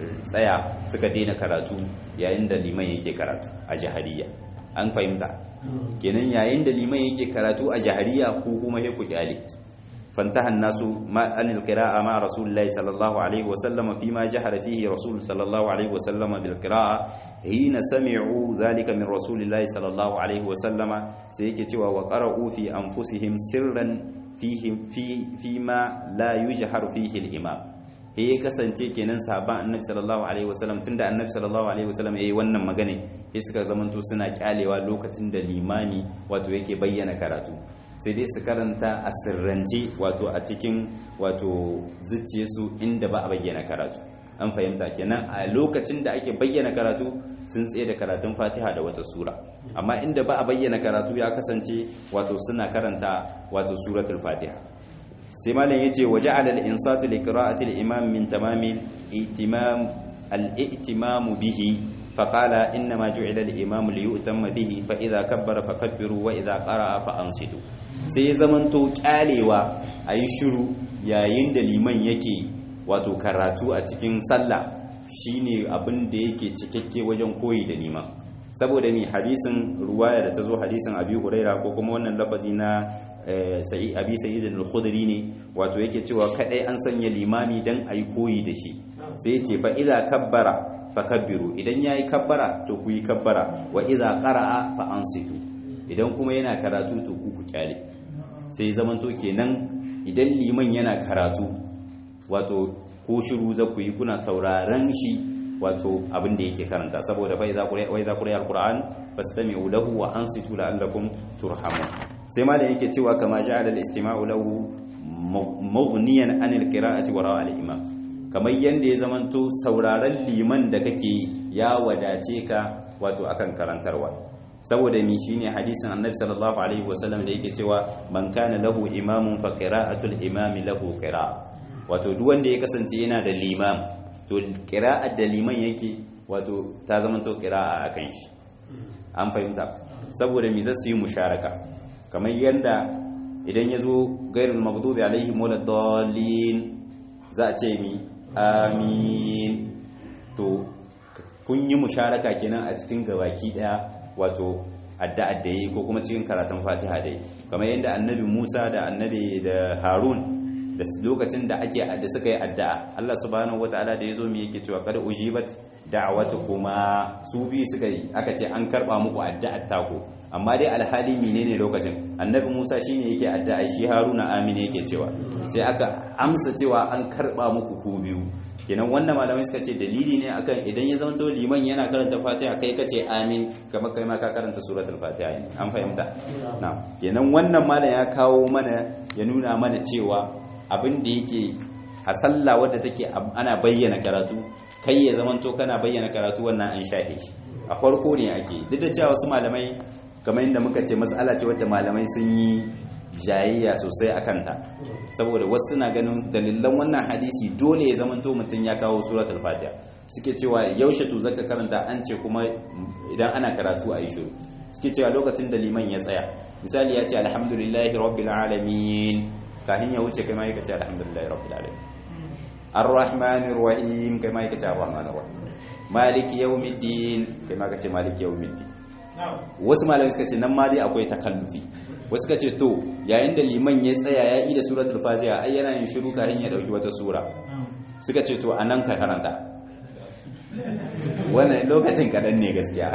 tsaya suka daina karatu yayin da liman yake karatu a jahariya an fahimta kenan yayin da liman yake karatu a jahariya ko kuma he ku kyale فانتهى الناس ما عن القراءة مع رسول الله صلى الله عليه وسلم فيما جهر فيه رسول صلى الله عليه وسلم بالقراءة حين سمعوا ذلك من رسول الله صلى الله عليه وسلم سيكتوا وقرأوا في أنفسهم سرا فيهم في فيما لا يجهر فيه الإمام ya kasance kenan sahaban annabi sallallahu alaihi wasallam tunda annabi sallallahu alaihi wasallam yayi wannan magana sai suka zamanto suna kyalewa lokacin da limani wato yake bayyana karatu sai dai su karanta a sirrance wato a cikin wato zuciyarsu inda ba a bayyana karatu an fahimta kenan a lokacin da ake bayyana karatu sun tsaye da karatun fatiha da wata sura amma inda ba a bayyana karatu ya kasance wato suna karanta wato suratul fatiha sai malam yace waja'ala al-insatu li qira'ati al-imam min tamamil ihtimam al-ihtimam bihi فقال إنما جعل الإمام ليؤتم به فإذا كبر فكبروا وإذا قرأ فأنصتوا sai zamanto kyalewa a yi shiru yayin da liman yake wato karatu a cikin sallah shine abin da yake cikakke wajen koyi da liman saboda ni hadisin ruwaya da ta zo hadisin abi huraira ko kuma wannan lafazi na abi sa'id al-khudri ne wato yake cewa kadai an sanya limami dan ayi koyi da shi sai ya ce fa idza kabbara fakabbiru idan yayi kabbara to ku yi kabbara wa idza qara'a fa ansitu idan kuma yana karatu to ku ku kyale sai zamanto kenan idan liman yana karatu wato ko shiru za ku yi kuna sauraron shi wato abin da yake karanta saboda fa idza quri'a wa idza quri'a alquran fastami'u lahu wa ansitu la'allakum turhamun sai ma da yake cewa kama ja'ala al-istima'u lahu mughniyan anil qira'ati wa ra'a al-imam kamar yanda ya zamanto sauraron liman da kake ya wadace ka wato akan karantarwa saboda mi shine hadisin annabi sallallahu alaihi wasallam da yake cewa man kana lahu imamun fa qira'atul imami lahu qira'a wato duk wanda ya kasance yana da limam to qira'ar da liman yake wato ta zamanto qira'a akan shi an fahimta saboda mi zasu yi musharaka kamar yanda idan yazo gairul maghdubi alaihim waladdallin za a ce mi amin to kun yi musharaka kenan a cikin gabaki daya wato addu'ar da yi ko kuma cikin karatun fatiha da yi kamar yadda annabi musa da annabi da harun da lokacin da ake da suka yi addu'a allah subhanahu wataala da ya zo mu yake cewa kada ujibat da'awata kuma su bi suka yi aka ce an karba muku addu'ar tako amma dai alhali menene lokacin annabi musa shine yake addu'a shi haruna amina yake cewa sai aka amsa cewa an karba muku ku biyu kenan wannan malamai suka ce dalili ne akan idan ya zama liman yana karanta fatiha kai kace amin kamar kai ma ka karanta suratul fatiha ne an fahimta na kenan wannan malam ya kawo mana ya nuna mana cewa abin da yake a sallah wadda take ana bayyana karatu kai ya zama to kana bayyana karatu wannan an shahe shi a farko ne ake duk da cewa wasu malamai kamar yadda muka ce matsala ce wadda malamai sun yi jayayya sosai a kanta saboda wasu na ganin dalilan wannan hadisi dole ya zamanto mutum ya kawo suratul fatiha suke cewa yaushe to zaka karanta an ce kuma idan ana karatu a yi shiru suke cewa lokacin da liman ya tsaya misali ya ce alhamdulillahi rabbil alamin kafin ya wuce kai ma yake ce alhamdulillahi rabbil alamin arrahmanir rahim kai ma yake ce arrahmanir rahim maliki yawmiddin kai ma kace maliki yawmiddin wasu malamai suka ce nan ma dai akwai takallufi wasu ka ce to yayin da liman ya tsaya ya yi da suratul fatiha ai yana yin shiru kafin ya dauki wata sura suka ce to anan ka karanta wannan lokacin kadan ne gaskiya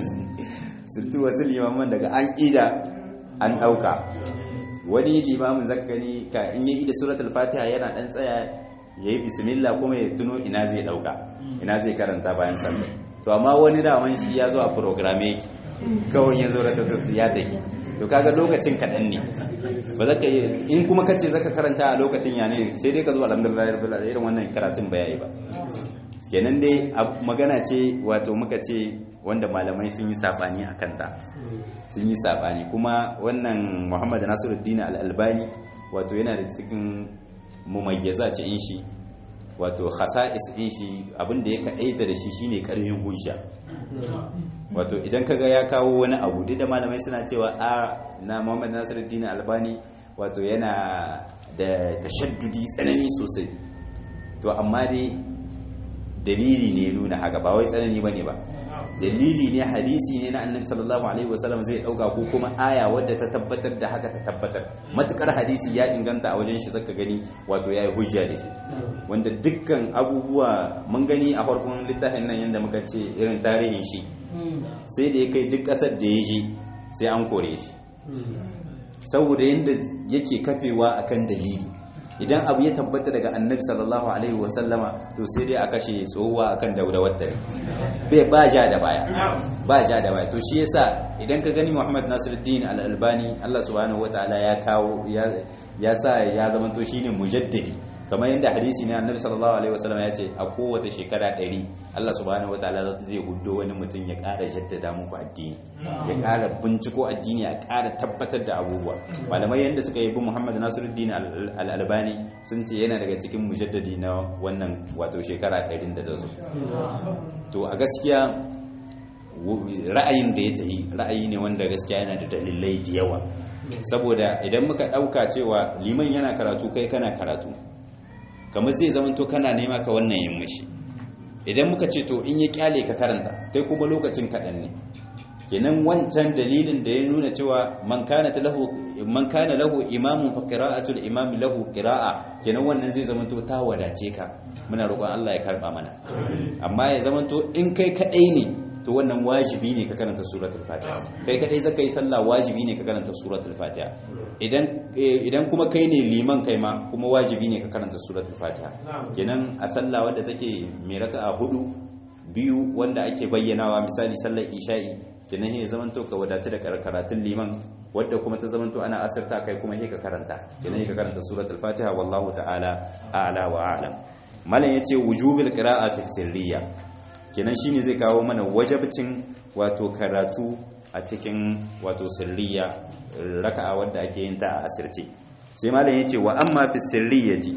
surtu wasu limaman daga an ida an dauka wani limamin zaka gani ka in ya yi da suratul fatiha yana dan tsaya yayi bismillah kuma ya tuno ina zai dauka ina zai karanta bayan sallah to amma wani daman shi ya zo a program yake kawai ya zo da ya tafi to kaga lokacin kaɗan ne ba za ka yi in kuma kace zaka karanta a lokacin ya ne sai dai ka zo alhamdulillah rabbil alamin irin wannan karatun ba yayi ba kenan dai magana ce wato muka ce wanda malamai sun yi sabani a kanta sun yi sabani kuma wannan Muhammad Nasiruddin Al-Albani wato yana da cikin mumayyaza ce in shi wato khasa'is in shi abinda ya kaɗaita da shi shine ƙarfin hujja wato idan kaga ya kawo wani abu duk da malamai suna cewa a na Muhammad Nasiruddin Albani wato yana da tashaddudi tsanani sosai to amma dai dalili ne nuna haka ba wai tsanani bane ba dalili ne hadisi ne na annabi sallallahu alaihi wasallam zai dauka ko kuma aya wadda ta tabbatar da haka ta tabbatar matukar hadisi ya inganta a wajen shi zaka gani wato yayi hujja da shi wanda dukkan abubuwa mun gani a farkon littafin nan yanda muka ce irin tarihin shi sai da ya kai duk kasar da ya je sai an kore shi saboda yanda yake kafewa akan dalili idan abu ya tabbata daga annabi sallallahu alaihi wasallama to sai dai a kashe tsohuwa akan daudawar ta bai ba ja da baya ba ja da baya to shi yasa idan ka gani Muhammad Nasiruddin Al-Albani Allah subhanahu wataala ya kawo ya sa ya zama to shine mujaddidi kamar yadda hadisi ne annabi sallallahu alaihi wasallam ya ce a kowace shekara ɗari Allah subhanahu wataala zai huddo wani mutum ya ƙara jaddada muku addini ya ƙara binciko addini a ƙara tabbatar da abubuwa malamai yadda suka yi bi Muhammad Nasiruddin Al-Albani sun ce yana daga cikin mujaddadi na wannan wato shekara ɗarin da ta zo to a gaskiya ra'ayin da ya tahi ra'ayi ne wanda gaskiya yana da dalilai da yawa saboda idan muka ɗauka cewa liman yana karatu kai kana karatu kamar zai zama to kana nema ka wannan yin mashi idan muka ce to in ya kyale ka karanta kai kuma lokacin kaɗan ne kenan wancan dalilin da ya nuna cewa man kana lahu man kana lahu imamun fa qira'atul imam lahu qira'a kenan wannan zai zama to ta wadace ka muna roƙon Allah ya karba mana amma ya zama to in kai kadai ne to wannan wajibi ne ka karanta suratul fatiha kai kadai zaka yi sallah wajibi ne ka karanta suratul fatiha idan idan kuma kai ne liman kai ma kuma wajibi ne ka karanta suratul fatiha kenan a sallah wadda take mai raka'a hudu biyu wanda ake bayyanawa misali sallar isha'i kenan ya zamanto ka wadatu da karatun liman wadda kuma ta zamanto ana asirta kai kuma ka karanta kenan ka karanta suratul fatiha wallahu ta'ala a'la wa a'lam malam yace wujubil qira'a fi sirriya kenan shine zai kawo mana wajabcin wato karatu a cikin wato sirriya raka'a wadda ake yin ta a asirce sai malam yace wa amma fi sirriyati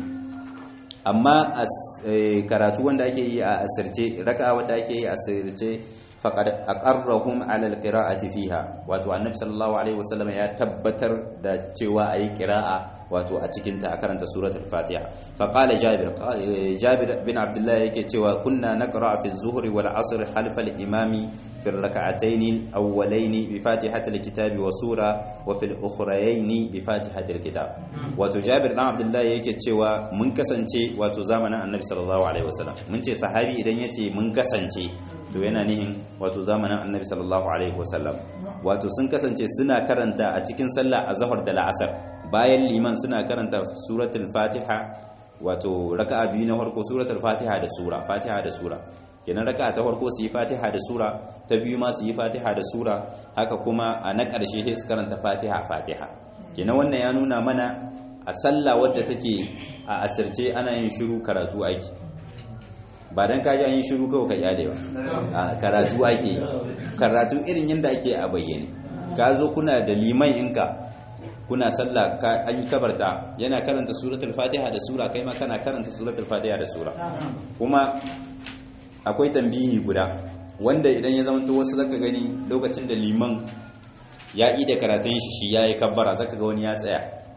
amma karatu wanda ake yi a asirce raka'a wadda ake yi a asirce faqad aqarrahum ala alqira'ati fiha wato annabi sallallahu alaihi wasallam ya tabbatar da cewa ayi qira'a wato a cikin ta a karanta suratul fatiha fa qala jabir jabir bin abdullah yake cewa kunna naqra fi az-zuhri wal 'asr khalfa al-imami fi ar-rak'atayn awwalayn bi fatihati al-kitabi wa sura wa fi al-ukhrayayn bi fatihati al-kitab wato jabir bin abdullah yake cewa mun kasance wato zamanin annabi sallallahu alaihi wasallam mun ce sahabi idan yace mun kasance to yana nihin wato zamanin annabi sallallahu alaihi wasallam wato sun kasance suna karanta a cikin sallah a zahar da la'asar bayan liman suna karanta suratul fatiha wato raka'a biyu na farko suratul fatiha da sura fatiha da sura kenan raka'a ta farko su yi fatiha da sura ta biyu ma su yi fatiha da sura haka kuma a na ƙarshe sai su karanta fatiha fatiha kenan wannan ya nuna mana a sallah wadda take a asirce ana yin shiru karatu aiki ba don kaji an yi shiru kawai ka kyale ba a karatu ake karatu irin yadda ake a bayyane ka zo kuna da liman inka kuna sallah an yi kabarta yana karanta suratul fatiha da sura kai ma kana karanta suratul fatiha da sura kuma akwai tambihi guda wanda idan ya zama to wasu zaka gani lokacin da liman ya yi da karatun shi shi yayi kabbara zaka ga wani ya tsaya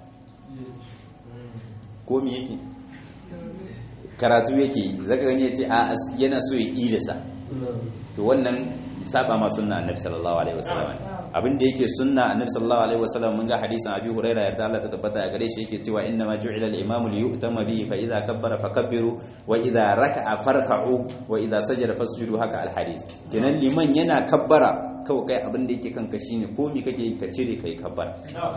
ko me yake karatu yake zaka gani yace a yana so ya idasa to wannan saba ma sunna annabi sallallahu alaihi wasallam abin da yake sunna annabi sallallahu alaihi wasallam mun ga hadisin abi huraira yarda Allah ta tabbata a gare shi yake cewa inna ma ju'ila al-imam li yu'tama bihi fa idza kabbara fakabbiru wa idza raka'a farka'u wa idza sajada fasjudu haka al-hadis kenan liman yana kabbara kawai kai abin da yake kanka shine ko mi kake ka cire kai kabbara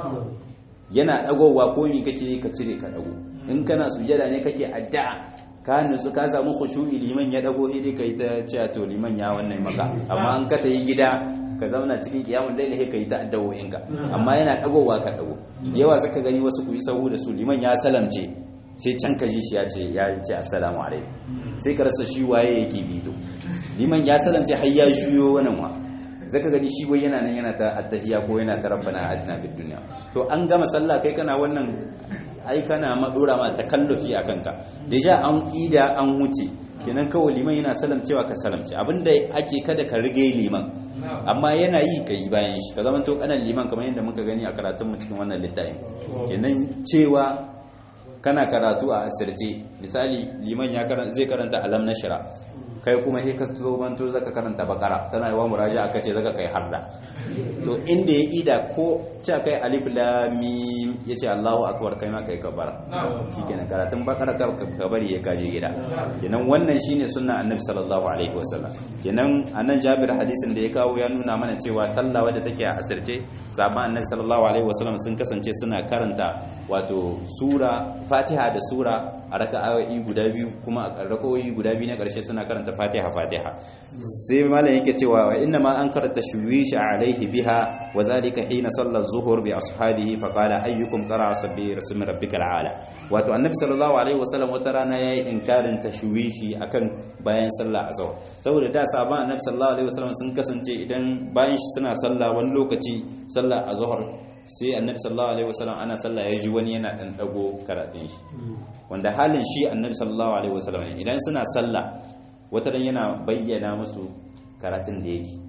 yana dagowa ko mi kake ka cire ka dago in kana sujada ne kake addu'a ka nutsu ka samu khushu'i liman ya dago sai kai ta cewa to liman ya wannan maka amma an ka ta yi gida ka zauna cikin kiyamul laili sai kai ta addawoyin ka amma yana dagowa ka dago yawa zaka gani wasu ku yi sahu da su liman ya salamce sai can ka ji shi ya ce ya ce assalamu alaikum sai ka rasa shi waye yake bito liman ya salamce har ya juyo wannan wa zaka gani shi wai yana nan yana ta attahiya ko yana ta rabbana atina fid dunya to an gama sallah kai kana wannan ai kana madora ma takallufi a kanka deja an ida an wuce kenan kawai liman yana salam cewa ka salamce abinda ake kada ka rige liman amma yana yi ka yi bayan shi ka zama to kanan liman kamar yadda muka gani a karatun mu cikin wannan littafin kenan cewa kana karatu a asirce misali liman ya zai karanta alam na shira kai kuma sai ka zo manto zaka karanta bakara tana yawa muraja aka ce zaka kai harda to inda ya ida ko ce kai alif lam mim yace Allahu akbar kai ma kai kabara shikenan karatun bakara ka bari ya kaje gida kenan wannan shine sunna annabi sallallahu alaihi wasallam kenan anan Jabir hadisin da ya kawo ya nuna mana cewa sallah wadda take a asirce sahabban annabi sallallahu alaihi wasallam sun kasance suna karanta wato sura Fatiha da sura a raka'o'i guda biyu kuma a raka'o'i guda biyu na ƙarshe suna karanta fatiha fatiha sai malam yake cewa wa inna ma an karanta shuwish alaihi biha wa zalika hina salla zuhur bi ashabihi fa qala ayyukum qara'a sabbi rasmi rabbikal ala wato annabi sallallahu alaihi wasallam wata rana yayi inkarin tashwishi akan bayan sallah azhar saboda da sahaban annabi sallallahu alaihi wasallam sun kasance idan bayan suna sallah wani lokaci sallah azhar sai annabi sallallahu alaihi wasallam ana sallah ya ji wani yana dan dago karatun shi wanda halin shi annabi sallallahu alaihi wasallam idan suna sallah wata dan yana bayyana musu karatun da yake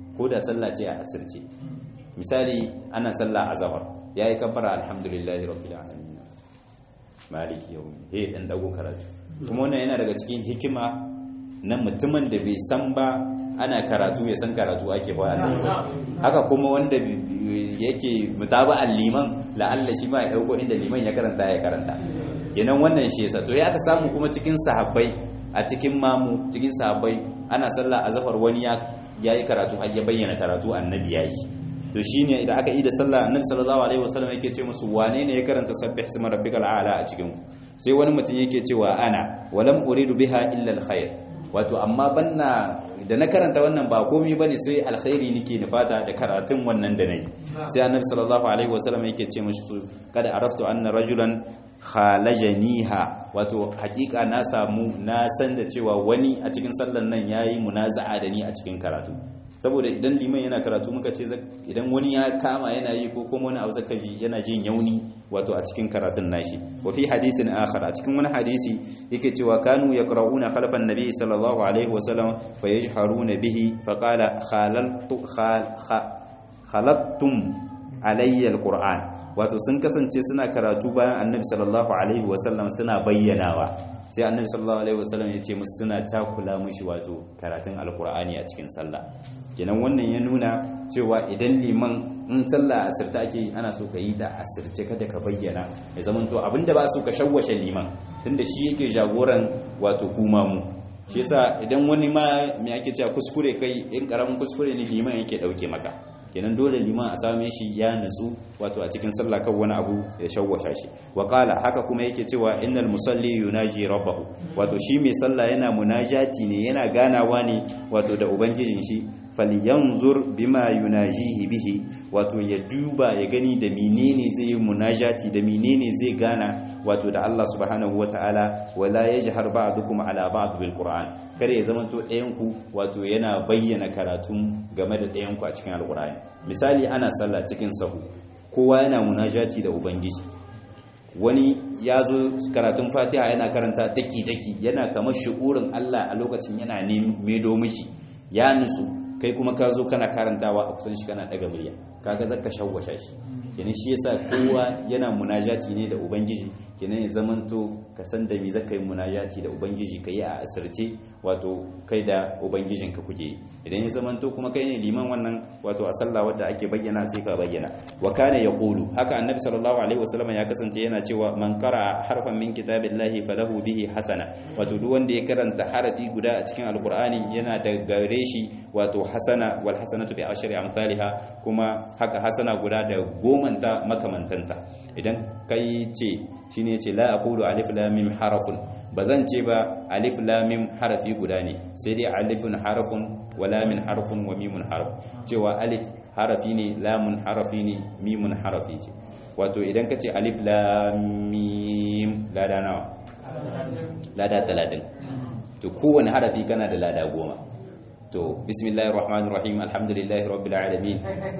ko da sallah ce a asirce misali ana sallah a zahar yayi kabbara alhamdulillahi rabbil alamin maliki yawmi he dan dago karatu kuma wannan yana daga cikin hikima na mutumin da bai san ba ana karatu ya san karatu ake ba haka kuma wanda yake mutaba'an liman la'alla shi ma ya dauko inda liman ya karanta ya karanta kenan wannan shi yasa to ya aka samu kuma cikin sahabbai a cikin mamu cikin sahabbai ana sallah azhar wani ya yayi karatu har ya bayyana karatu annabi yayi to shine idan aka yi da sallah annabi sallallahu alaihi wasallam yake ce musu wane ne ya karanta sabbih isma rabbikal a'la a cikin sai wani mutum yake cewa ana walam uridu biha illa alkhair wato amma banna da na karanta wannan ba komai bane sai alkhairi nake nufata da karatun wannan da nayi sai annabi sallallahu alaihi wasallam yake ce musu kada araftu anna rajulan khalajaniha wato hakika na samu na san da cewa wani a cikin sallan nan yayi munaza'a da ni a cikin karatu saboda idan liman yana karatu muka ce idan wani ya kama yana yi ko kuma wani abu zaka ji yana jin yauni wato a cikin karatun nashi wa fi hadisin akhar a cikin wani hadisi yake cewa kanu yaqra'una khalfan nabi sallallahu alaihi wasallam fayajharuna bihi faqala khalaltu khalattum alayya alquran wato sun kasance suna karatu bayan annabi sallallahu alaihi wasallam suna bayyanawa sai annabi sallallahu alaihi wasallam ya ce musu suna cakula mushi wato karatun alkur'ani a cikin sallah kenan wannan ya nuna cewa idan liman in sallah asirta ake ana so ka yi ta asirce kada ka bayyana ya zama to abinda ba so ka shawwashe liman tunda shi yake jagoran wato kuma mu shi yasa idan wani ma me ake cewa kuskure kai in karamin kuskure ne liman yake dauke maka kenan dole liman a same shi ya nutsu wato a cikin sallah kan wani abu ya shawwasha shi wa qala haka kuma yake cewa innal musalli yunaji rabbahu wato shi mai sallah yana munajati ne yana ganawa ne wato da ubangijin shi falyanzur bima yunajihi bihi wato ya duba ya gani da menene zai yi munajati da menene zai gana wato da Allah subhanahu wataala wala yajhar ba'dukum ala ba'd bil qur'an kada ya zamanto ɗayan ku wato yana bayyana karatun game da ɗayan ku a cikin alqur'ani misali ana sallah cikin sahu kowa yana munajati da ubangiji wani ya zo karatun fatiha yana karanta daki-daki yana kamar shi'urin Allah a lokacin yana medo mishi ya nutsu kai kuma ka zo kana karantawa a kusan shi kana daga murya kaga zaka shawwasha shi kenan shi yasa kowa yana munajati ne da ubangiji kenan ya zamanto ka san da me zaka yi munajati da ubangiji ka yi a asirce wato kai da ubangijin ka kuke idan ya zamanto kuma kai ne liman wannan wato a sallah wadda ake bayyana sai ka bayyana wa kana yaqulu haka annabi sallallahu alaihi wasallam ya kasance yana cewa man qara harfan min kitabillahi falahu bihi hasana wato duk wanda ya karanta harafi guda a cikin alqur'ani yana da gare shi wato hasana wal hasanatu bi ashri amsalha kuma haka hasana guda da gomanta makamantanta idan kai ce shine ce la aqulu alif lam mim harafun bazan ce ba alif lam mim harafi guda ne sai dai alifun harafun wa lamin harfun wa mimun harf cewa alif harafi ne lamun harafi ne mimun harafi ce wato idan ka ce alif lam mim lada nawa lada 30 to kowane harafi kana da lada goma to bismillahir rahmanir rahim alhamdulillahi rabbil alamin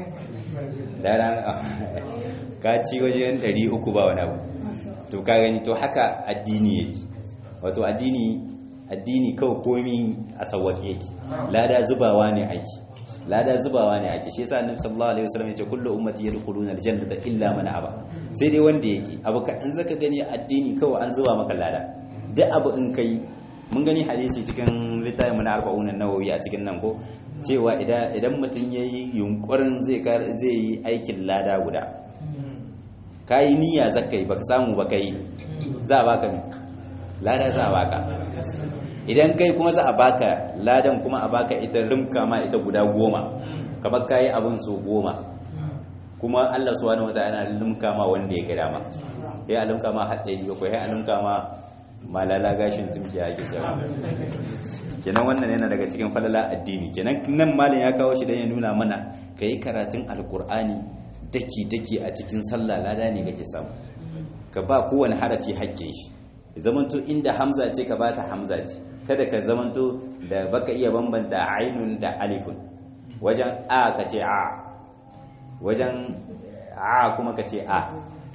dara ka ci wajen 300 ba wani abu to ka gani to haka addini yake wato addini addini kawai komi a sawwaki yake lada zubawa ne ake lada zubawa ne ake shi yasa annabi sallallahu alaihi wasallam yace kullu ummati yadkhuluna aljannata illa man aba sai dai wanda yake abu ka in zaka gani addini kawai an zuba maka lada duk abu in kai mun gani hadisi cikin littafin mu na arba'un nawawi a cikin nan ko cewa idan idan mutum yayi yunkurin zai zai yi aikin lada guda kai niyya zakai baka samu baka yi za a baka lada za a baka idan kai kuma za a baka ladan kuma a baka ita rimka ma ita guda goma kamar kayi abin so goma kuma Allah subhanahu wataala limka ma wanda ya ga dama ya limka ma haɗari ko ya limka ma malala gashin tumki ake cewa kenan wannan yana daga cikin falala addini kenan nan malam ya kawo shi dan ya nuna mana kai karatun alkur'ani daki daki a cikin sallah lada ne kake samu ka ba kowane harafi haƙƙin shi zamanto inda hamza ce ka bata hamza ce kada ka zamanto da baka iya bambanta ainun da alifun wajen a ka ce a wajen a kuma ka ce a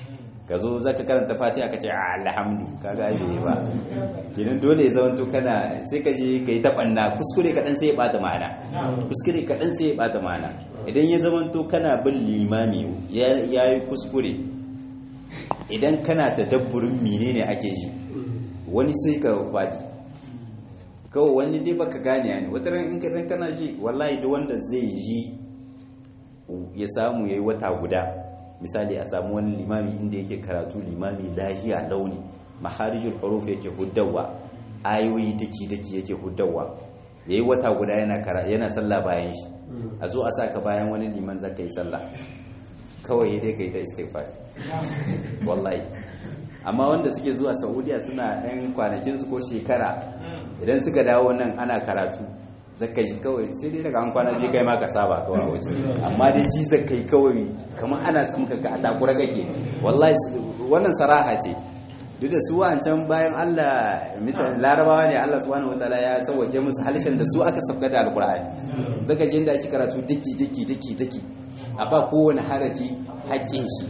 ka zo zaka karanta fatiha ka ce alhamdu kaga ai bai ba kenan dole ya zama to kana sai ka je kai ta banna kuskure kaɗan sai ya bata ma'ana kuskure kaɗan sai ya bata ma'ana idan ya zama to kana bin limami ya yi kuskure idan kana tadabburin menene ake ji wani sai ka fadi kawai wani dai baka gane ne wata ran in ka kana ji wallahi duk wanda zai ji ya samu yayi wata guda misali a samu wani limami inda yake karatu limami lahiya launi maharijul huruf yake huddawa ayoyi daki daki yake huddawa yayi wata guda yana kara yana sallah bayan shi a zo a saka bayan wani liman zaka yi sallah kawai dai kai ta istighfar wallahi amma wanda suke zuwa saudiya suna ɗan kwanakinsu ko shekara idan suka dawo nan ana karatu zaka ji kawai sai dai daga an kwana biyu kai ma ka saba kawai a waje amma dai ji zakai kawai kamar ana tsamka ka a takura kake wallahi wannan saraha ce duk da su wancan bayan Allah misali larabawa ne Allah subhanahu wataala ya sauke musu halishan da su aka sauka da alkur'ani zaka ji inda ake karatu daki daki daki daki a ba kowane harafi haƙƙin shi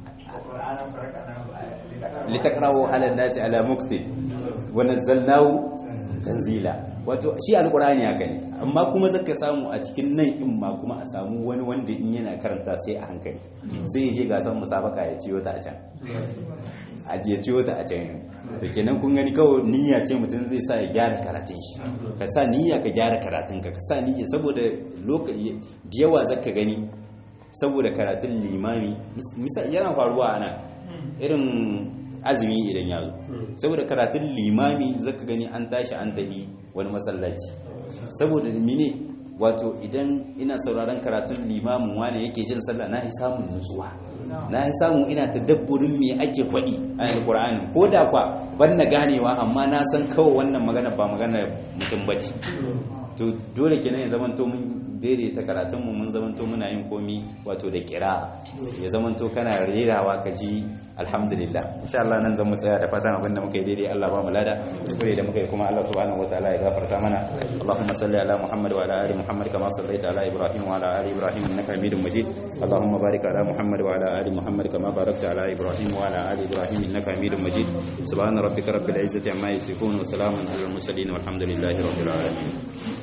litakrawo ala nasi ala muksin wa nazzalnahu tanzila wato shi alqur'ani haka ne amma kuma zaka samu a cikin nan in ma kuma a samu wani wanda in yana karanta sai a hankali sai ya je gasan musabaka ya ciyo ta a can a je ciyo ta a can da kenan kun gani kawai niyya ce mutum zai sa ya gyara karatun shi ka sa niyya ka gyara karatun ka ka sa niyya saboda lokaci da yawa zaka gani saboda karatun limami yana faruwa a nan irin azumi idan ya zo saboda karatun limami zaka gani an tashi an tafi wani masallaci saboda mine wato idan ina sauraron karatun limamin wani yake jin sallah na yi samun nutsuwa na yi samun ina ta dabburin me ake faɗi a alƙur'ani ko da kwa ban na ganewa amma na san kawai wannan magana ba magana mutum bace to dole kenan ya zamanto mun daidaita karatun mu mun zamanto muna yin komi wato da kira ya zamanto kana rerawa ka ji alhamdulillah insha Allah nan zan mu tsaya da fatan abin da muka yi daidai Allah ba mu lada kuskure da muka yi kuma Allah subhanahu wataala ya gafarta mana Allahumma salli ala Muhammad wa ala ali Muhammad kama sallaita ala Ibrahim wa ala ali Ibrahim innaka Hamidum Majid Allahumma barik ala Muhammad wa ala ali Muhammad kama barakta ala Ibrahim wa ala ali Ibrahim innaka Hamidum Majid subhana rabbika rabbil izzati amma yasifun wa salamun alal mursalin walhamdulillahi rabbil alamin